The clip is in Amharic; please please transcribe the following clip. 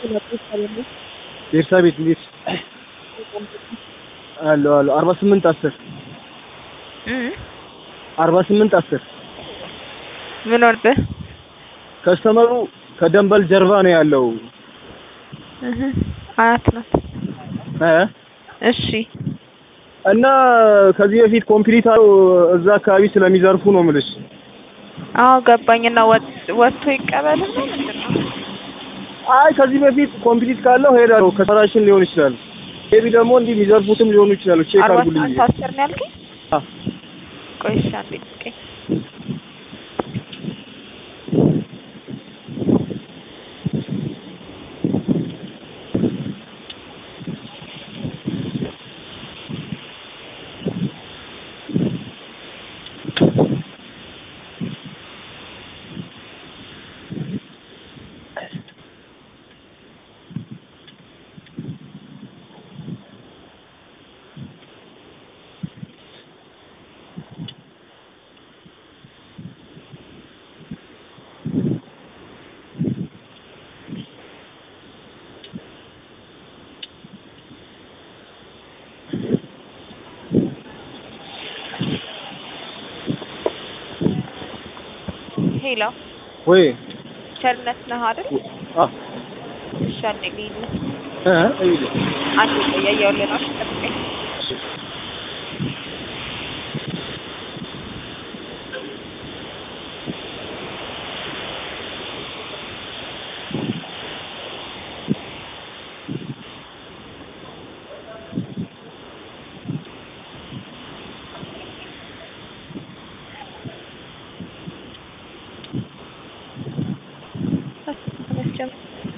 ቤርሳቤት እንዴት አሎ አሎ አርባ ስምንት አስር አርባ ስምንት አስር ምን ሆነብህ? ከስተመሩ ከደንበል ጀርባ ነው ያለው እህ አያት ናት። እ እሺ እና ከዚህ በፊት ኮምፕሊት አለው እዛ አካባቢ ስለሚዘርፉ ነው የምልሽ። አዎ ገባኝና ወጥቶ ይቀበልና ምንድን ነው? አይ ከዚህ በፊት ኮምፕሊት ካለው ሄዳለሁ ከሰራሽን ሊሆን ይችላል። ሜቢ ደግሞ እንዲህ የሚዘርፉትም ሊሆኑ ይችላሉ። ቼክ አርባ አድርጉልኝ። ስምንት አስር ነው ያልከኝ? አ ቆይ እሺ አንዴ ጠብቀኝ። ሄሎ ወይ ቸርነት ነህ አይደል? አ እሺ አንዴ ልሂድ። እ እይ አንዴ ቆይ እያየሁልህ ነው። እሺ ጠብቀኝ። ተመስገን